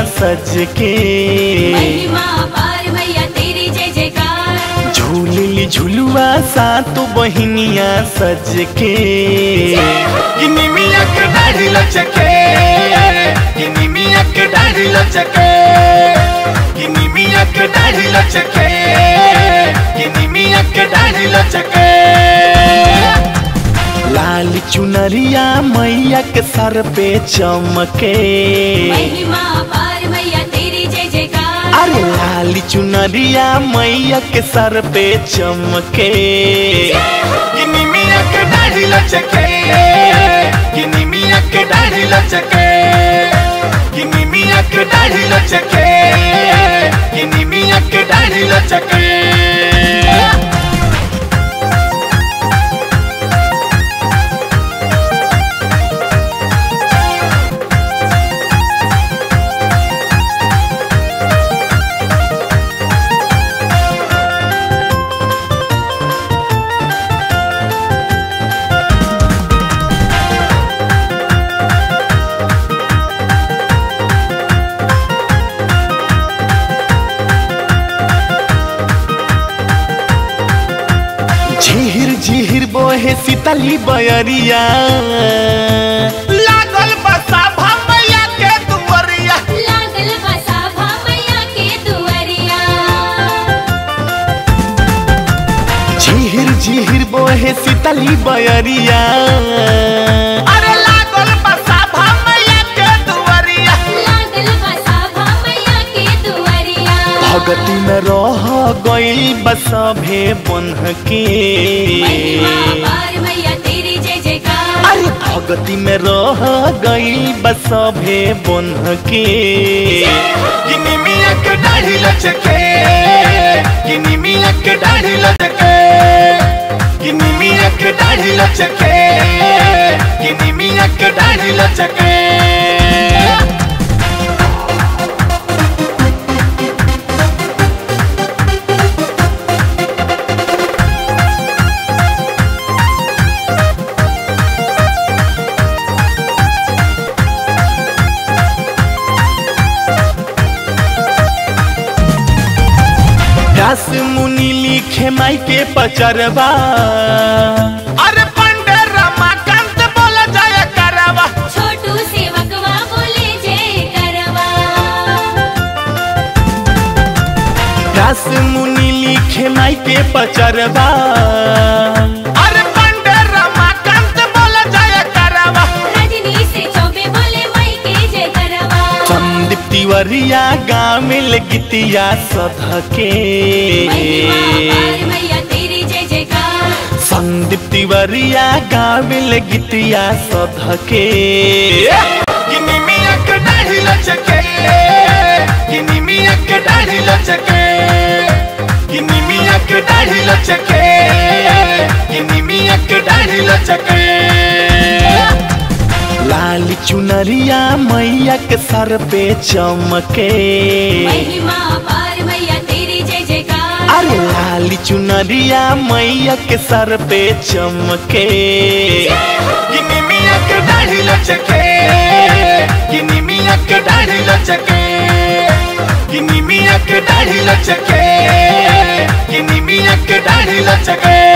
सज के महिमा पार मैया तेरी जय जयकार झूलली झुलुआ सातो बहिनिया सज के गिनी मिया के दाढ़ी लचके गिनी मिया के दाढ़ी लचके गिनी मिया के दाढ़ी लचके गिनी मिया के दाढ़ी लचके लाल चुनरिया मैया के सर पे चमके महिमा पार मैया तेरी जय जयकार अरे लाल चुनरिया मैया के सर पे चमके गिनी मिया के दाढ़ी लचके गिनी मिया के दाढ़ी लचके गिनी मिया के दाढ़ी लचके गिनी मिया के दाढ़ी लचके झिहिर झिहिर बोहे सीतली बयरिया लागल बसा भमैया के दुवरिया लागल बसा भा मैया के दुआरिया झिहिर झिहिर बोहे सीतली बयरिया अरे लागल बसा भमैया के दुवरिया लागल बसा भा मैया के दुआरिया भगती में रह गई बसभे बन्ह के महिमा पार मैया तेरी जय जयकार अरे भगती में रह गई बसभे बन्ह के गिनी मिया के दाढ़ी लचके गिनी मिया के दाढ़ी लचके गिनी मिया के दाढ़ी लचके गिनी मिया के दाढ़ी लचके व्यास मुनि लिखे माई के पचरवा अरे पंडे रमाकांत बोल जय करवा छोटू सेवकवा बोले जय करवा व्यास मुनि लिखे माई के पचरवा अरे पंडे रमाकांत बोल जय करवा रजनी से चौबे बोले मई के जय करवा संदीप तिवरिया गामिल गीतिया सधके महिमा पार मैया तेरी जय जयकार संदीप तिवरिया गामिल गीतिया सधके गिनी मिया के दाढ़ी लचके गिनी मिया के दाढ़ी लचके गिनी मिया के दाढ़ी लचके गिनी मिया के दाढ़ी लचके लाल चुनरिया मैया के सर पे चमके महिमा पार मैया तेरी जय जयकार अरे लाल चुनरिया मैया के सर पे चमके गिनी मिया के दाढ़ी लचके गिनी मिया के दाढ़ी लचके गिनी मिया के दाढ़ी लचके गिनी मिया के दाढ़ी लचके